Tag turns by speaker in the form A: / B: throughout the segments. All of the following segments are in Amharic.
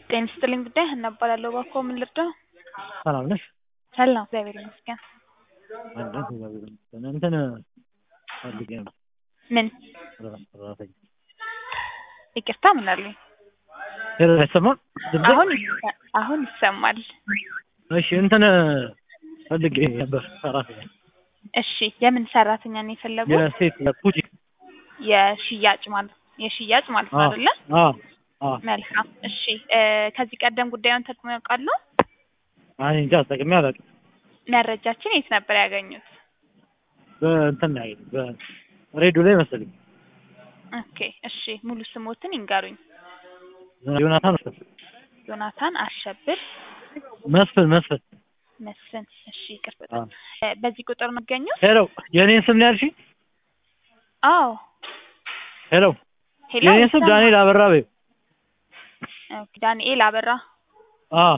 A: ጤና ይስጥልኝ ጉዳይ ሀና እባላለሁ። እባክዎ ምን ልርዳው?
B: ሰላም ነሽ?
A: ሰላም እግዚአብሔር ይመስገን።
B: አለን እግዚአብሔር ይመስገን። እንትን ፈልጌ ነው
A: ምን
B: ሰራተኛ።
A: ይቅርታ ምን አሉኝ?
B: ሄሎ አይሰማም? ድምጼ?
A: አሁን ይሰ- አሁን ይሰማል።
B: እሺ እንትን ፈልጌ ነበር ሰራተኛ
A: እሺ የምን ሰራተኛ ነው የፈለጉት?
B: የሴት ፑቲክ
A: የሽያጭ ማለት የሽያጭ ማለት ነው አይደለ?
B: አዎ አዎ
A: መልካም እሺ እ ከዚህ ቀደም ጉዳዩን ተጠቅመው ያውቃሉ?
B: አይ እንጃ ተጠቅሜ አላውቅም።
A: መረጃችን የት ነበር ያገኙት?
B: በእንትን ላይ በሬዲዮ ላይ መሰለኝ
A: ኦኬ እሺ ሙሉ ስሞትን ይንገሩኝ።
B: ዮናታን መስፍን
A: ዮናታን አሸብር
B: መስፍን መስፍን
A: መስፍን። እሺ ይቅር
B: አዎ።
A: በጣም እ በዚህ ቁጥር ነው የሚገኙት?
B: ሄሎ የኔን ስም ነው ያልሽኝ?
A: አዎ
B: ሄሎ
A: ሄሎ
B: የኔን ስም
A: ይሰማል?
B: ዳንኤል አበራ በይው።
A: ኦኬ፣ ዳንኤል አበራ።
B: አዎ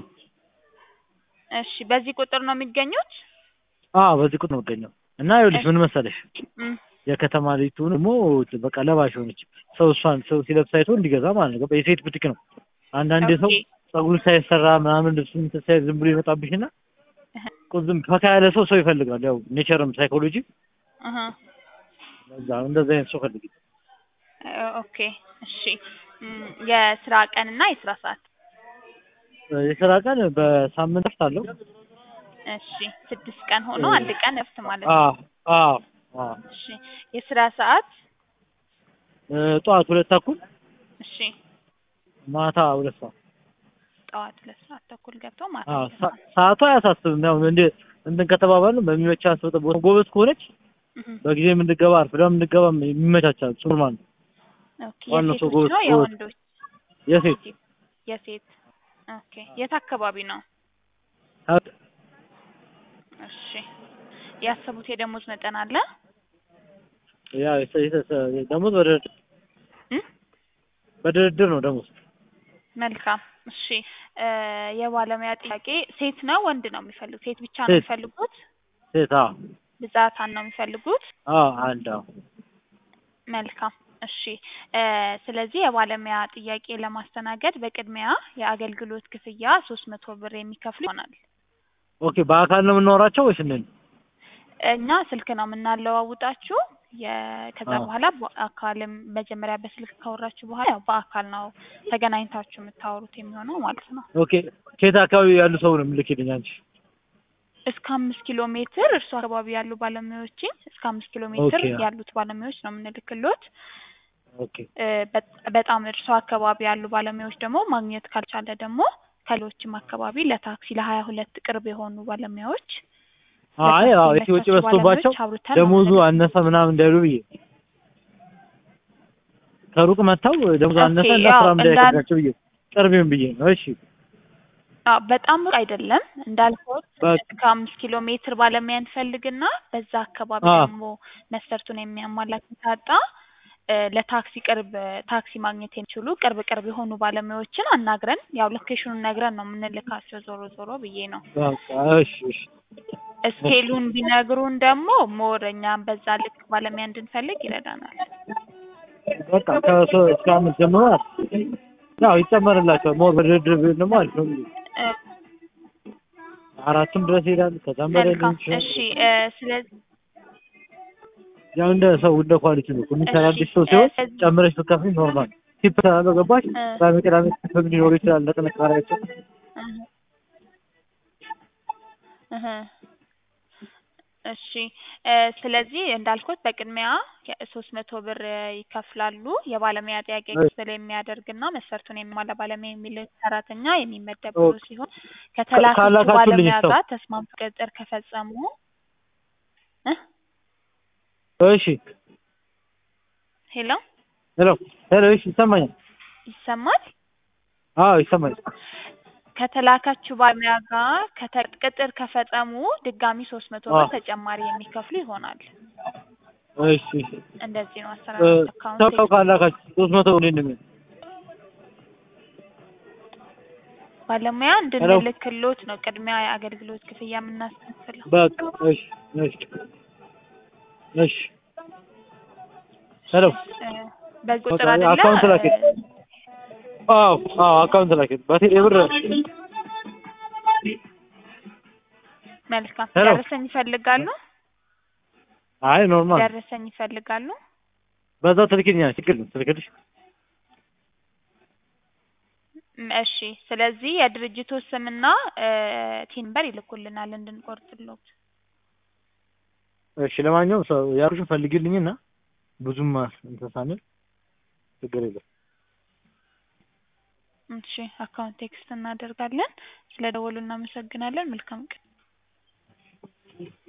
A: እሺ በዚህ ቁጥር ነው የሚገኙት?
B: አዎ በዚህ ቁጥር ነው የምገኘው። እና ይኸውልሽ ምን መሰለሽ
A: እም፣
B: የከተማ ልጅቱ ደግሞ በቃ ለባሽ ሆነች። ሰው እሷን ሰው ሲለብስ አይቶ እንዲገዛ ማለት ነው። የሴት ቡቲክ ነው። አንዳንዴ ሰው
A: ኦኬ።
B: ጸጉሩ ሳይሰራ ምናምን ልብሱ እንትን ሳይል ዝም ብሎ ይመጣብሽና
A: እህ፣
B: ቁዝም ፈካ ያለ ሰው ሰው ይፈልጋል። ያው ኔቸርም ሳይኮሎጂ
A: እህ፣
B: እንደዛ እንደዛ አይነት ሰው ፈልጊ።
A: እ፣ ኦኬ እሺ እም፣ የስራ ቀንና የስራ ሰዓት?
B: የስራ ቀን በሳምንት እረፍት አለው።
A: እሺ ስድስት ቀን ሆኖ አንድ ቀን እረፍት ማለት ነው።
B: አዎ አዎ አዎ
A: እሺ የስራ ሰዓት?
B: እ፣ ጠዋት ሁለት ተኩል
A: እሺ
B: ማታ ሁለት ሰዓት።
A: ጠዋት ሁለት ሰዓት ተኩል ገብቶ ማታ
B: አዎ
A: ሁለት
B: ሰ-
A: ሰዓት።
B: ሰዓቱ አያሳስብም። ያው እንደ እንትን ከተባባልን በሚመቻት ቦታ ጎበዝ ከሆነች
A: እህ፣
B: በጊዜ የምንገባ አርፍዳ የምንገባ የሚመቻቻል። እሱ ኖርማል ነው።
A: ኦኬ
B: ዋናው ሰው
A: የሴቶች
B: ጎበዝ
A: ነው
B: ጎበዝ
A: የወንዶች?
B: የሴት
A: የሴት ኦኬ የት አካባቢ ነው?
B: ሀ-
A: እሺ ያሰቡት የደሞዝ መጠን አለ?
B: ያ የሰ- የሰ- ደሞዝ በድርድር
A: እም?
B: በድርድር ነው ደሞዝ።
A: መልካም እሺ እ የባለሙያ ጥያቄ ሴት ነው ወንድ ነው የሚፈልጉት? ሴት ብቻ ነው
B: ሴት።
A: የሚፈልጉት?
B: ሴት አዎ
A: ብዛታን ነው የሚፈልጉት?
B: አዎ አንድ አዎ
A: መልካም እሺ እ ስለዚህ የባለሙያ ጥያቄ ለማስተናገድ በቅድሚያ የአገልግሎት ክፍያ ሶስት መቶ ብር የሚከፍሉ ይሆናል።
B: ኦኬ በአካል ነው የምናወራቸው ወይስ እንዴት ነው?
A: እኛ ስልክ ነው የምናለዋውጣችሁ የ- ከዛ
B: አዎ።
A: በኋላ በአካልም መጀመሪያ በስልክ ካወራችሁ በኋላ ያው በአካል ነው ተገናኝታችሁ የምታወሩት የሚሆነው ማለት ነው።
B: ኦኬ ከየት አካባቢ ያሉ ሰው ነው የምልክልኝ አንቺ?
A: እስከ አምስት ኪሎ ሜትር እርሱ አካባቢ ያሉ ባለሙያዎችን እስከ አምስት ኪሎ ሜትር
B: ኦኬ።
A: ያሉት ባለሙያዎች ነው የምንልክሎት።
B: ኦኬ
A: እ በ- በጣም እርሱ አካባቢ ያሉ ባለሙያዎች ደግሞ ማግኘት ካልቻለ ደግሞ ከሌሎችም አካባቢ ለታክሲ ለሀያ ሁለት ቅርብ የሆኑ ባለሙያዎች
B: አይ
A: ለታክሲ
B: አዎ የት ወጪ
A: የሚመቻቹ
B: በዝቶባቸው
A: ባለሙያዎች አውርተን ነው
B: ደሞዙ
A: የምንልክ-
B: አነሰ ምናምን እንዳይሉ ብዬ ከሩቅ መጥተው ደሞዙ
A: ኦኬ፣
B: አነሰ እና
A: ያው
B: ስራ
A: እንዳል-
B: እንዳይከብዳቸው ብዬ ቅርቤም ብዬ ነው። እሺ
A: አዎ በጣም ሩቅ አይደለም እንዳልኩት
B: በቃ
A: እስከ አምስት ኪሎ ሜትር ባለሙያ እንፈልግና በዛ አካባቢ
B: አዎ።
A: ደግሞ መስፈርቱን የሚያሟላ ካጣ እ ለታክሲ ቅርብ ታክሲ ማግኘት የሚችሉ ቅርብ ቅርብ የሆኑ ባለሙያዎችን አናግረን ያው ሎኬሽኑን ነግረን ነው የምንልካቸው ዞሮ ዞሮ ብዬ ነው።
B: በቃ እሺ እሺ
A: እስኬሉን ቢነግሩን ደግሞ ሞር እኛም በዛ ልክ ባለሙያ እንድንፈልግ ይረዳናል።
B: በቃ ከሶ እስከ አምስት ጀምሮ ያው ይጨመርላቸዋል። ሞር በድርድር ቢሆን ደግሞ አሪፍ ነው።
A: እ
B: አራቱም ድረስ ይሄዳል። ከዛም በላይ
A: መልካም
B: ሊሆን ይችላል።
A: እሺ እ ስለዚህ
B: ያው እንደ ሰው እንደ ኳሊቲ ነው። የሚሰራልሽ ሰው
A: እሺ፣
B: ሲሆን
A: እ
B: ጨምረሽ ብትከፍይ ኖርማል ቲፕ ስላለው ገባሽ።
A: እ
B: ቅዳሜ ቅዳሜ ቲፕም ሊኖር ይችላል ለጥንካሬያቸው።
A: እህ እህ እሺ እ ስለዚህ እንዳልኩት በቅድሚያ ሶስት መቶ ብር ይከፍላሉ። የባለሙያ ጥያቄ ክፍል የሚያደርግና መስፈርቱን የሚሟላ ባለሙያ የሚልክ ሰራተኛ የሚመደቡ
B: ኦኬ።
A: ሲሆን ከተላከችው
B: ካላካችሁልኝ
A: ባለሙያ
B: ሰው
A: ጋር ተስማምቶ ቅጥር ከፈጸሙ እ
B: እሺ
A: ሄሎ
B: ሄሎ ሄሎ እሺ ይሰማኛል።
A: ይሰማል?
B: አዎ ይሰማኛል።
A: ከተላከችው ባለሙያ ጋር ከተ- ቅጥር ከፈጸሙ ድጋሚ ሶስት መቶ ብር
B: አዎ
A: ተጨማሪ የሚከፍሉ ይሆናል።
B: እሺ እሺ
A: እንደዚህ ነው
B: እ
A: አሰራሩ። አካውንት
B: ሰው ካላካችሁ ሶስት መቶ እንዴት ነው የሚሆነው?
A: ባለሙያ
B: ሄሎ
A: እንድንልክሎት ነው ቅድሚያ የአገልግሎት ክፍያ የምናስከፍለው።
B: በቃ እሺ እሺ እሺ ሄሎ
A: እ በዚህ
B: በቃ
A: ቁጥር አይደለ
B: አካውንት ላኪ።
A: እ
B: አዎ አዎ አካውንት ላኪ በቴሌ ብር
A: መልካም
B: ሄሎ።
A: ደረሰኝ ይፈልጋሉ?
B: አይ ኖርማል
A: ደረሰኝ ይፈልጋሉ?
B: በዛው ትልክልኛለሽ ችግር የለም ትልክልሽ
A: ም፣ እሺ ስለዚህ የድርጅቱ ስምና ቲምበር ይልኩልናል እንድንቆርጥሎት።
B: እሺ ለማንኛውም ሰው ያሉሽን ፈልጊልኝና ብዙም እንትን ሳንል ችግር የለም
A: እሺ አካውንት ቴክስት እናደርጋለን። ስለ ደወሉ እናመሰግናለን። መልካም ቀን።